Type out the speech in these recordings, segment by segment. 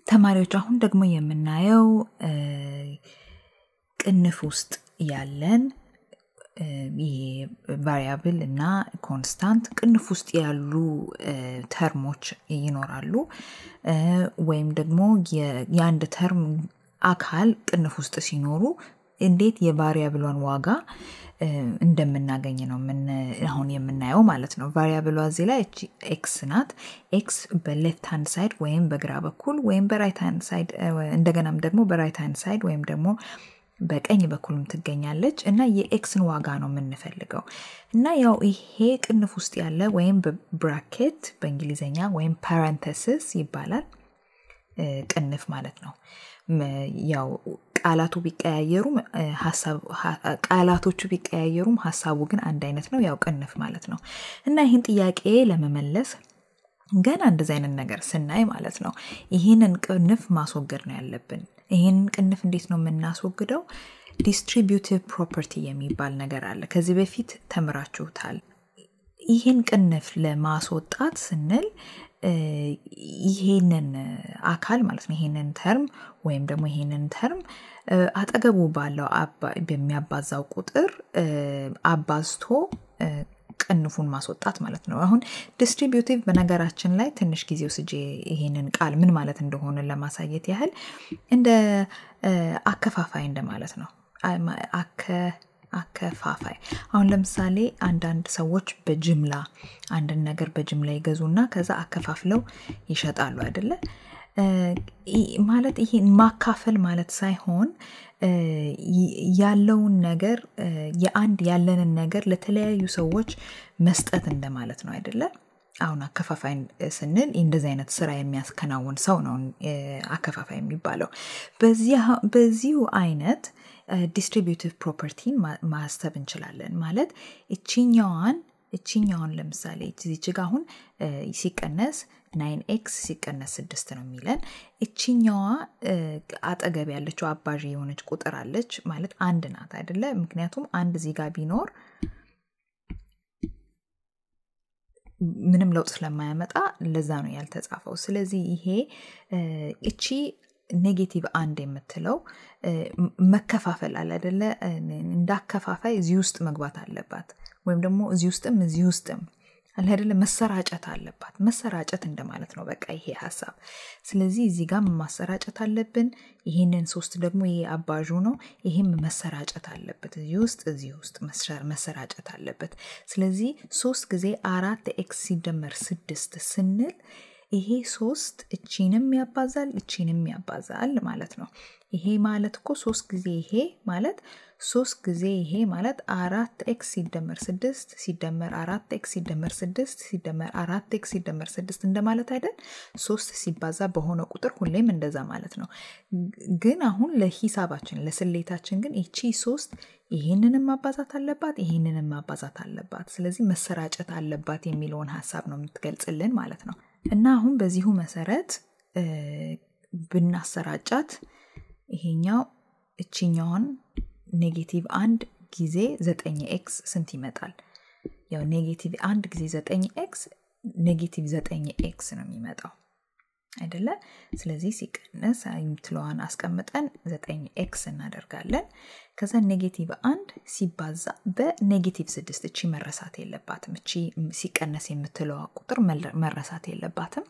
ተማሪዎች አሁን ደግሞ የምናየው ቅንፍ ውስጥ ያለን ይሄ ቫሪያብል እና ኮንስታንት ቅንፍ ውስጥ ያሉ ተርሞች ይኖራሉ ወይም ደግሞ የአንድ ተርም አካል ቅንፍ ውስጥ ሲኖሩ እንዴት የቫሪያብሏን ዋጋ እንደምናገኝ ነው አሁን የምናየው ማለት ነው ቫሪያብሏ እዚህ ላይ ኤክስ ናት ኤክስ በሌፍት ሃንድ ሳይድ ወይም በግራ በኩል ወይም በራይት ሃንድ ሳይድ እንደገናም ደግሞ በራይት ሃንድ ሳይድ ወይም ደግሞ በቀኝ በኩልም ትገኛለች እና የኤክስን ዋጋ ነው የምንፈልገው እና ያው ይሄ ቅንፍ ውስጥ ያለ ወይም በብራኬት በእንግሊዝኛ ወይም ፓረንተሲስ ይባላል ቅንፍ ማለት ነው ያው ቃላቱ ቢቀያየሩም ቃላቶቹ ቢቀያየሩም ሀሳቡ ግን አንድ አይነት ነው ያው ቅንፍ ማለት ነው እና ይህን ጥያቄ ለመመለስ ገና እንደዚህ አይነት ነገር ስናይ ማለት ነው ይህንን ቅንፍ ማስወገድ ነው ያለብን ይህንን ቅንፍ እንዴት ነው የምናስወግደው ዲስትሪቢዩቲቭ ፕሮፐርቲ የሚባል ነገር አለ ከዚህ በፊት ተምራችሁታል ይህን ቅንፍ ለማስወጣት ስንል ይሄንን አካል ማለት ነው ይሄንን ተርም ወይም ደግሞ ይሄንን ተርም አጠገቡ ባለው በሚያባዛው ቁጥር አባዝቶ ቅንፉን ማስወጣት ማለት ነው አሁን ዲስትሪቢዩቲቭ በነገራችን ላይ ትንሽ ጊዜ ውስጄ ይሄንን ቃል ምን ማለት እንደሆነ ለማሳየት ያህል እንደ አከፋፋይ እንደማለት ነው አከፋፋይ አሁን ለምሳሌ አንዳንድ ሰዎች በጅምላ አንድን ነገር በጅምላ ይገዙና ከዛ አከፋፍለው ይሸጣሉ አይደለ ማለት ይሄ ማካፈል ማለት ሳይሆን ያለውን ነገር የአንድ ያለንን ነገር ለተለያዩ ሰዎች መስጠት እንደማለት ነው አይደለ አሁን አከፋፋይ ስንል እንደዚህ አይነት ስራ የሚያስከናውን ሰው ነው አከፋፋይ የሚባለው በዚሁ አይነት ዲስትሪቢዩቲቭ ፕሮፐርቲን ማሰብ እንችላለን ማለት እችኛዋን እችኛዋን ለምሳሌ እዚች ጋ አሁን ሲቀነስ ናይን ኤክስ ሲቀነስ ስድስት ነው የሚለን እችኛዋ አጠገብ ያለችው አባዥ የሆነች ቁጥር አለች ማለት አንድ ናት አይደለ ምክንያቱም አንድ ዚጋ ቢኖር ምንም ለውጥ ስለማያመጣ ለዛ ነው ያልተጻፈው ስለዚህ ይሄ እቺ ኔጌቲቭ አንድ የምትለው መከፋፈል አለ አደለ እንዳከፋፋይ እዚህ ውስጥ መግባት አለባት ወይም ደግሞ እዚህ ውስጥም እዚህ ውስጥም አለ አይደለ መሰራጨት አለባት መሰራጨት እንደማለት ነው በቃ ይሄ ሀሳብ ስለዚህ እዚህ ጋር ማሰራጨት አለብን ይህንን ሶስት ደግሞ ይሄ አባዡ ነው ይሄም መሰራጨት አለበት እዚህ ውስጥ እዚህ ውስጥ መሰራጨት አለበት ስለዚህ ሶስት ጊዜ አራት ኤክስ ሲደመር ስድስት ስንል ይሄ ሶስት እቺንም ያባዛል እቺንም ያባዛል ማለት ነው ይሄ ማለት እኮ ሶስት ጊዜ ይሄ ማለት ሶስት ጊዜ ይሄ ማለት አራት ኤክስ ሲደመር ስድስት ሲደመር አራት ኤክስ ሲደመር ስድስት ሲደመር አራት ኤክስ ሲደመር ስድስት እንደማለት አይደል ሶስት ሲባዛ በሆነ ቁጥር ሁሌም እንደዛ ማለት ነው ግን አሁን ለሂሳባችን ለስሌታችን ግን ይቺ ሶስት ይህንንም ማባዛት አለባት ይህንንም ማባዛት አለባት ስለዚህ መሰራጨት አለባት የሚለውን ሀሳብ ነው የምትገልጽልን ማለት ነው እና አሁን በዚሁ መሰረት ብናሰራጫት ይሄኛው እችኛውን ኔጌቲቭ አንድ ጊዜ ዘጠኝ ኤክስ ስንት ይመጣል ያው ኔጌቲቭ አንድ ጊዜ ዘጠኝ ኤክስ ኔጌቲቭ ዘጠኝ ኤክስ ነው የሚመጣው አይደለ ስለዚህ ሲቀነስ የምትለዋን አስቀምጠን ዘጠኝ ኤክስ እናደርጋለን ከዛ ኔጌቲቭ አንድ ሲባዛ በኔጌቲቭ ስድስት እቺ መረሳት የለባትም እቺ ሲቀነስ የምትለዋ ቁጥር መረሳት የለባትም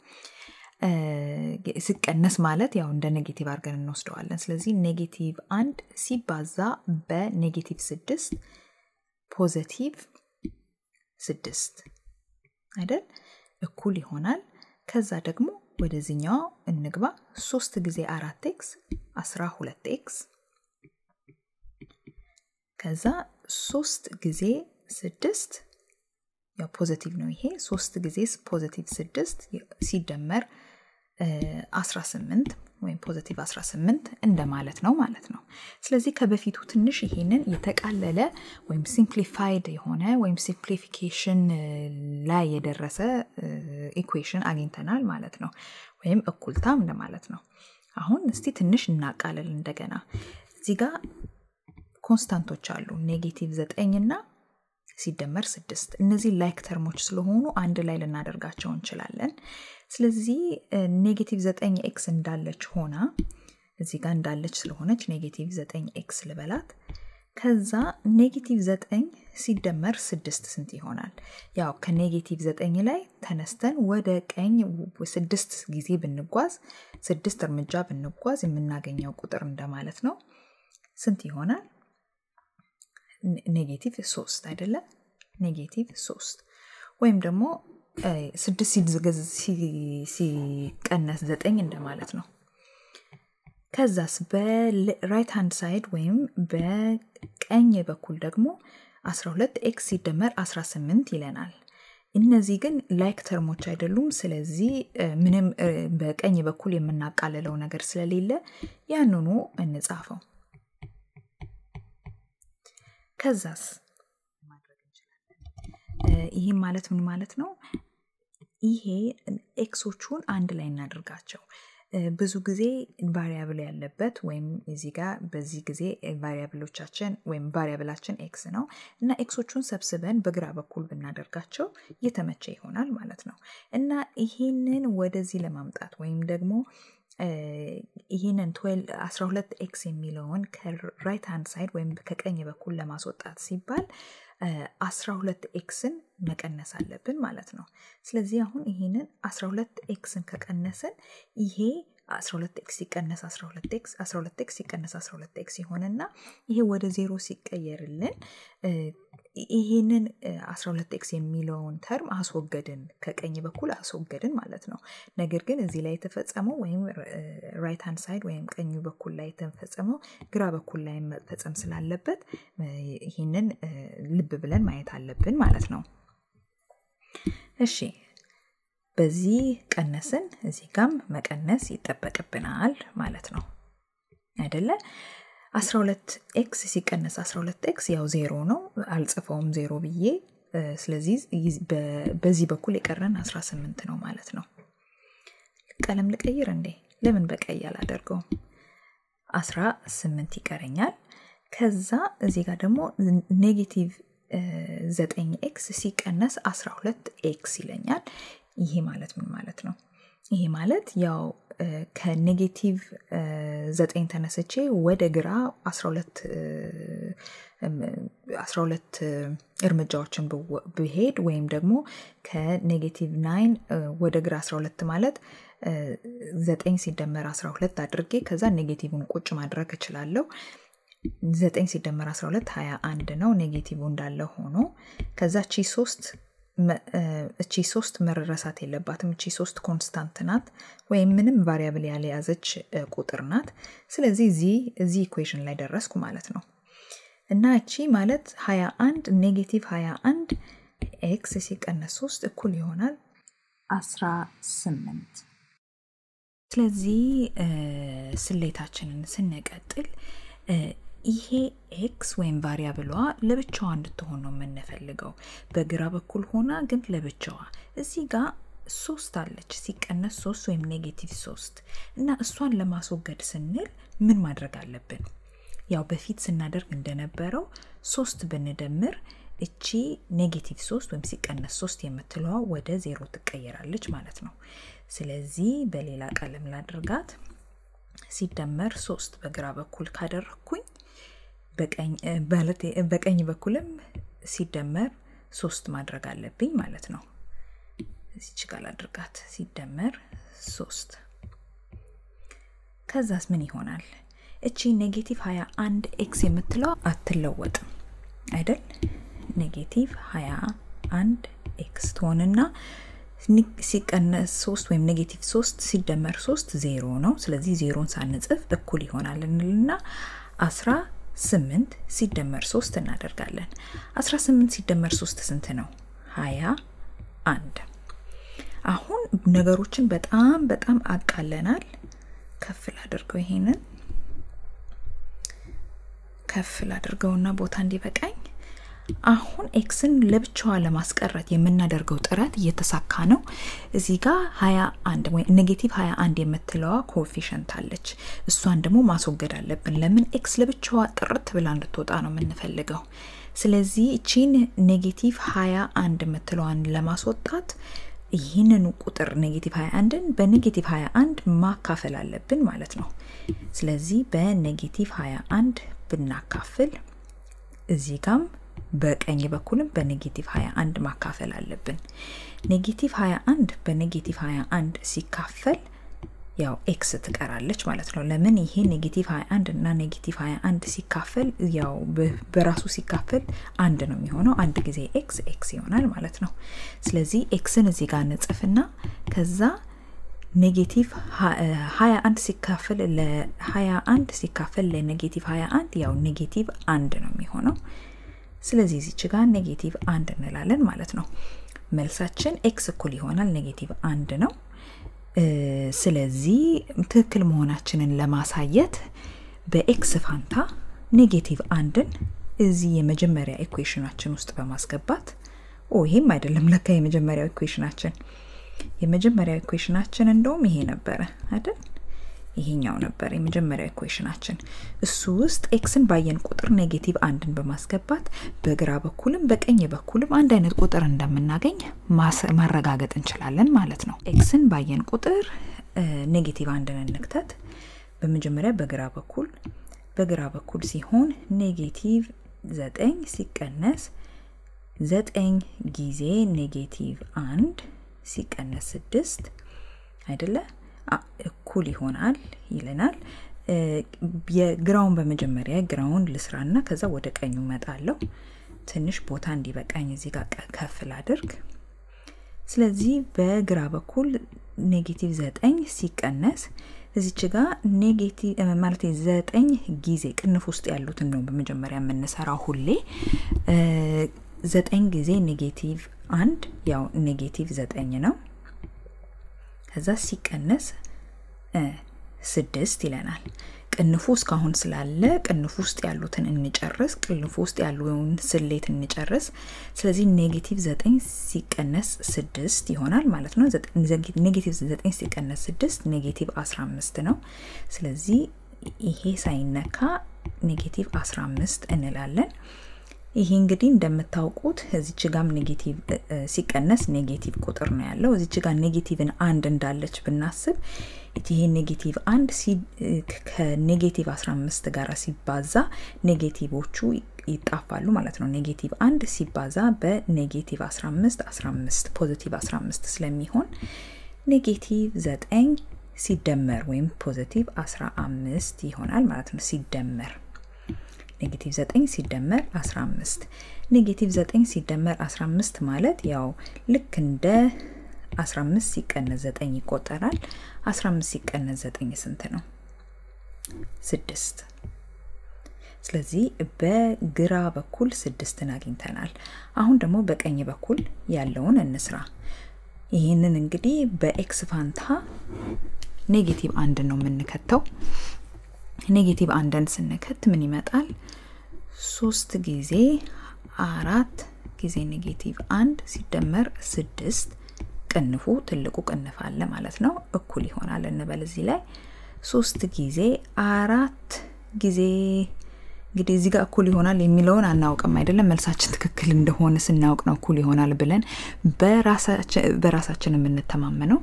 ሲቀነስ ማለት ያው እንደ ኔጌቲቭ አድርገን እንወስደዋለን ስለዚህ ኔጌቲቭ አንድ ሲባዛ በኔጌቲቭ ስድስት ፖዘቲቭ ስድስት አይደል እኩል ይሆናል ከዛ ደግሞ ወደዚኛው እንግባ ሶስት ጊዜ አራት ኤክስ አስራ ሁለት ኤክስ ከዛ ሶስት ጊዜ ስድስት ያው ፖዘቲቭ ነው ይሄ ሶስት ጊዜ ፖዘቲቭ ስድስት ሲደመር 18 ወይም ፖዘቲቭ 18 እንደማለት ነው ማለት ነው ስለዚህ ከበፊቱ ትንሽ ይሄንን የተቃለለ ወይም ሲምፕሊፋይድ የሆነ ወይም ሲምፕሊፊኬሽን ላይ የደረሰ ኢኩዌሽን አግኝተናል ማለት ነው ወይም እኩልታም እንደማለት ነው አሁን እስቲ ትንሽ እናቃለል እንደገና እዚህ ጋር ኮንስታንቶች አሉ ኔጌቲቭ ዘጠኝ እና ሲደመር ስድስት እነዚህ ላይክ ተርሞች ስለሆኑ አንድ ላይ ልናደርጋቸው እንችላለን ስለዚህ ኔጌቲቭ ዘጠኝ ኤክስ እንዳለች ሆና እዚህ ጋር እንዳለች ስለሆነች ኔጌቲቭ ዘጠኝ ኤክስ ልበላት። ከዛ ኔጌቲቭ ዘጠኝ ሲደመር ስድስት ስንት ይሆናል? ያው ከኔጌቲቭ ዘጠኝ ላይ ተነስተን ወደ ቀኝ ስድስት ጊዜ ብንጓዝ ስድስት እርምጃ ብንጓዝ የምናገኘው ቁጥር እንደማለት ነው። ስንት ይሆናል? ኔጌቲቭ ሶስት አይደለም? ኔጌቲቭ ሶስት ወይም ደግሞ ስድስት ሲቀነስ ዘጠኝ እንደማለት ነው። ከዛስ በራይት ሃንድ ሳይድ ወይም በቀኝ በኩል ደግሞ 12 ኤክስ ሲደመር 18 ይለናል። እነዚህ ግን ላይክ ተርሞች አይደሉም። ስለዚህ ምንም በቀኝ በኩል የምናቃልለው ነገር ስለሌለ ያንኑ እንጻፈው። ከዛስ ይህም ማለት ምን ማለት ነው? ይሄ ኤክሶቹን አንድ ላይ እናደርጋቸው። ብዙ ጊዜ ቫሪያብል ያለበት ወይም እዚህ ጋር በዚህ ጊዜ ቫሪያብሎቻችን ወይም ቫሪያብላችን ኤክስ ነው እና ኤክሶቹን ሰብስበን በግራ በኩል ብናደርጋቸው እየተመቸ ይሆናል ማለት ነው እና ይህንን ወደዚህ ለማምጣት ወይም ደግሞ ይህንን 12 ኤክስ የሚለውን ከራይት ሃንድ ሳይድ ወይም ከቀኝ በኩል ለማስወጣት ሲባል 12 ኤክስን መቀነስ አለብን ማለት ነው። ስለዚህ አሁን ይህንን 12 ኤክስን ከቀነስን ይሄ 12 ኤክስ ሲቀነስ 12 ኤክስ 12 ኤክስ ሲቀነስ 12 ኤክስ ይሆንና ይሄ ወደ ዜሮ ሲቀየርልን ይህንን 12 ኤክስ የሚለውን ተርም አስወገድን፣ ከቀኝ በኩል አስወገድን ማለት ነው። ነገር ግን እዚህ ላይ የተፈጸመው ወይም ራይት ሃንድ ሳይድ ወይም ቀኙ በኩል ላይ የተፈጸመው ግራ በኩል ላይ መፈጸም ስላለበት ይህንን ልብ ብለን ማየት አለብን ማለት ነው። እሺ በዚህ ቀነስን፣ እዚህ ጋም መቀነስ ይጠበቅብናል ማለት ነው አይደለ? 12 ኤክስ ሲቀነስ 12 ኤክስ ያው ዜሮ ነው። አልጽፈውም ዜሮ ብዬ። ስለዚህ በዚህ በኩል የቀረን 18 ነው ማለት ነው። ቀለም ልቀይር እንዴ? ለምን በቀይ አላደርገውም? 18 ይቀረኛል። ከዛ እዚህ ጋር ደግሞ ኔጌቲቭ 9 ኤክስ ሲቀነስ 12 ኤክስ ይለኛል። ይሄ ማለት ምን ማለት ነው? ይሄ ማለት ያው ከኔጌቲቭ ዘጠኝ ተነስቼ ወደ ግራ 12 እርምጃዎችን ብሄድ ወይም ደግሞ ከኔጌቲቭ ናይን ወደ ግራ 12 ማለት ዘጠኝ ሲደመር 12 አድርጌ ከዛ ኔጌቲቭን ቁጭ ማድረግ እችላለሁ። ዘጠኝ ሲደመር 12 21 ነው። ኔጌቲቭ እንዳለ ሆኖ ከዛ ቺ ሶስት እቺ ሶስት መረሳት የለባትም። እቺ ሶስት ኮንስታንት ናት ወይም ምንም ቫሪያብል ያልያዘች ቁጥር ናት። ስለዚህ እዚህ እዚህ ኢኩዌሽን ላይ ደረስኩ ማለት ነው እና እቺ ማለት 21 ኔጌቲቭ 21 ኤክስ ሲቀነስ 3 እኩል ይሆናል 18። ስለዚህ ስሌታችንን ስንቀጥል ይሄ ኤክስ ወይም ቫሪያብሏ ለብቻዋ እንድትሆን ነው የምንፈልገው። በግራ በኩል ሆና ግን ለብቻዋ እዚህ ጋር ሶስት አለች ሲቀነስ ሶስት ወይም ኔጌቲቭ ሶስት እና እሷን ለማስወገድ ስንል ምን ማድረግ አለብን? ያው በፊት ስናደርግ እንደነበረው ሶስት ብንደምር እቺ ኔጌቲቭ ሶስት ወይም ሲቀነስ ሶስት የምትለዋ ወደ ዜሮ ትቀየራለች ማለት ነው። ስለዚህ በሌላ ቀለም ላድርጋት። ሲደመር ሶስት በግራ በኩል ካደረግኩኝ በቀኝ በኩልም ሲደመር ሶስት ማድረግ አለብኝ ማለት ነው። እዚች ጋር አድርጋት ሲደመር ሶስት ከዛስ ምን ይሆናል? እቺ ኔጌቲቭ 21 ኤክስ የምትለው አትለወጥም አይደል? ኔጌቲቭ 21 ኤክስ ትሆንና ሲቀነስ ሶስት ወይም ኔጌቲቭ ሶስት ሲደመር ሶስት ዜሮ ነው። ስለዚህ ዜሮን ሳንጽፍ እኩል ይሆናል እንልና አስራ ስምንት ሲደመር ሶስት እናደርጋለን። አስራ ስምንት ሲደመር ሶስት ስንት ነው? ሀያ አንድ አሁን ነገሮችን በጣም በጣም አቃለናል። ከፍ ላድርገው፣ ይሄንን ከፍ ላድርገውና ቦታ እንዲበቃኝ አሁን ኤክስን ለብቻዋ ለማስቀረት የምናደርገው ጥረት እየተሳካ ነው። እዚህ ጋር 21 ወይ ኔጌቲቭ 21 የምትለዋ ኮኤፊሽንት አለች። እሷን ደግሞ ማስወገድ አለብን። ለምን ኤክስ ለብቻዋ ጥርት ብላ እንድትወጣ ነው የምንፈልገው። ስለዚህ እቺን ኔጌቲቭ 21 የምትለዋን ለማስወጣት ይህንኑ ቁጥር ኔጌቲቭ 21ን በኔጌቲቭ 21 ማካፈል አለብን ማለት ነው። ስለዚህ በኔጌቲቭ 21 ብናካፍል እዚህ ጋም በቀኝ በኩልም በኔጌቲቭ 21 ማካፈል አለብን። ኔጌቲቭ 21 በኔጌቲቭ 21 ሲካፈል ያው ኤክስ ትቀራለች ማለት ነው። ለምን ይሄ ኔጌቲቭ 21 እና ኔጌቲቭ 21 ሲካፈል ያው በራሱ ሲካፈል አንድ ነው የሚሆነው። አንድ ጊዜ ኤክስ ኤክስ ይሆናል ማለት ነው። ስለዚህ ኤክስን እዚህ ጋር ንጽፍና ከዛ ኔጌቲቭ 21 ሲካፈል ለ21 ሲካፈል ለኔጌቲቭ 21 ያው ኔጌቲቭ አንድ ነው የሚሆነው። ስለዚህ እዚች ጋር ኔጌቲቭ አንድ እንላለን ማለት ነው። መልሳችን ኤክስ እኩል ይሆናል ኔጌቲቭ አንድ ነው። ስለዚህ ትክክል መሆናችንን ለማሳየት በኤክስ ፋንታ ኔጌቲቭ አንድን እዚህ የመጀመሪያ ኢኩዌሽናችን ውስጥ በማስገባት ኦ ይሄም አይደለም ለካ የመጀመሪያው ኢኩዌሽናችን የመጀመሪያው ኢኩዌሽናችን እንደውም ይሄ ነበረ አይደል? ይሄኛው ነበር የመጀመሪያው ኢኩዌሽናችን። እሱ ውስጥ ኤክስን ባየን ቁጥር ኔጌቲቭ አንድን በማስገባት በግራ በኩልም በቀኝ በኩልም አንድ አይነት ቁጥር እንደምናገኝ ማረጋገጥ እንችላለን ማለት ነው። ኤክስን ባየን ቁጥር ኔጌቲቭ አንድን እንክተት። በመጀመሪያ በግራ በኩል በግራ በኩል ሲሆን ኔጌቲቭ ዘጠኝ ሲቀነስ ዘጠኝ ጊዜ ኔጌቲቭ አንድ ሲቀነስ ስድስት አይደለ እኩል ይሆናል ይለናል። የግራውን በመጀመሪያ ግራውን ልስራና ከዛ ወደ ቀኙ መጣለው። ትንሽ ቦታ እንዲበቃኝ እዚህ ጋር ከፍ ላድርግ። ስለዚህ በግራ በኩል ኔጌቲቭ ዘጠኝ ሲቀነስ እዚች ጋር ኔጌቲቭ ማለት ዘጠኝ ጊዜ ቅንፍ ውስጥ ያሉትን ነው በመጀመሪያ የምንሰራው ሁሌ ዘጠኝ ጊዜ ኔጌቲቭ አንድ ያው ኔጌቲቭ ዘጠኝ ነው። ከዛ ሲቀነስ ስድስት ይለናል። ቅንፉ እስካሁን ስላለ ቅንፉ ውስጥ ያሉትን እንጨርስ። ቅንፉ ውስጥ ያሉን ስሌት እንጨርስ። ስለዚህ ኔጌቲቭ ዘጠኝ ሲቀነስ ስድስት ይሆናል ማለት ነው። ኔጌቲቭ ዘጠኝ ሲቀነስ ስድስት ኔጌቲቭ አስራ አምስት ነው። ስለዚህ ይሄ ሳይነካ ኔጌቲቭ አስራ አምስት እንላለን። ይሄ እንግዲህ እንደምታውቁት እዚች ጋም ኔጌቲቭ ሲቀነስ ኔጌቲቭ ቁጥር ነው ያለው። እዚች ጋር ኔጌቲቭን አንድ እንዳለች ብናስብ ይሄ ኔጌቲቭ አንድ ከኔጌቲቭ 15 ጋር ሲባዛ ኔጌቲቮቹ ይጣፋሉ ማለት ነው። ኔጌቲቭ አንድ ሲባዛ በኔጌቲቭ 15 15 ፖዚቲቭ 15 ስለሚሆን ኔጌቲቭ 9 ሲደመር ወይም ፖዚቲቭ 15 ይሆናል ማለት ነው ሲደመር ኔጌቲቭ 9 ሲደመር 15 ኔጌቲቭ 9 ሲደመር 15 ማለት ያው ልክ እንደ 15 ሲቀነስ 9 ይቆጠራል። 15 ሲቀነስ 9 ስንት ነው? ስድስት። ስለዚህ በግራ በኩል ስድስትን አግኝተናል። አሁን ደግሞ በቀኝ በኩል ያለውን እንስራ። ይህንን እንግዲህ በኤክስ ፋንታ ኔጌቲቭ አንድ ነው የምንከተው። ኔጌቲቭ አንድን ስንከት ምን ይመጣል? ሶስት ጊዜ አራት ጊዜ ኔጌቲቭ አንድ ሲደመር ስድስት ቅንፉ ትልቁ ቅንፍ አለ ማለት ነው እኩል ይሆናል እንበል እዚህ ላይ ሶስት ጊዜ አራት ጊዜ እንግዲህ እዚህ ጋር እኩል ይሆናል የሚለውን አናውቅም አይደለም መልሳችን ትክክል እንደሆነ ስናውቅ ነው እኩል ይሆናል ብለን በራሳችን የምንተማመነው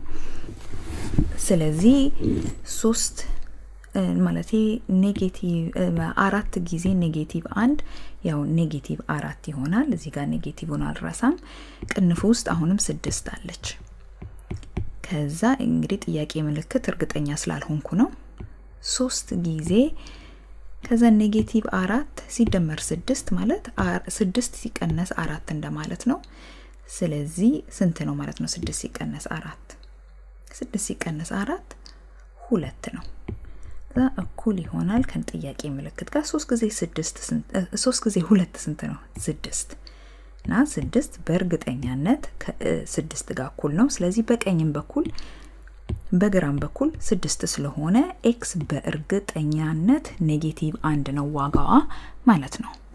ስለዚህ ሶስት ማለት ኔጌቲቭ አራት ጊዜ ኔጌቲቭ አንድ ያው ኔጌቲቭ አራት ይሆናል። እዚህ ጋር ኔጌቲቭን አልረሳም። ቅንፍ ውስጥ አሁንም ስድስት አለች። ከዛ እንግዲህ ጥያቄ ምልክት እርግጠኛ ስላልሆንኩ ነው። ሶስት ጊዜ ከዛ ኔጌቲቭ አራት ሲደመር ስድስት ማለት ስድስት ሲቀነስ አራት እንደማለት ነው። ስለዚህ ስንት ነው ማለት ነው? ስድስት ሲቀነስ አራት ስድስት ሲቀነስ አራት ሁለት ነው። ከዛ እኩል ይሆናል ከጥያቄ ምልክት ጋር ሶስት ጊዜ ስድስት ሶስት ጊዜ ሁለት ስንት ነው? ስድስት እና ስድስት በእርግጠኛነት ከስድስት ጋር እኩል ነው። ስለዚህ በቀኝም በኩል በግራም በኩል ስድስት ስለሆነ ኤክስ በእርግጠኛነት ኔጌቲቭ አንድ ነው ዋጋዋ ማለት ነው።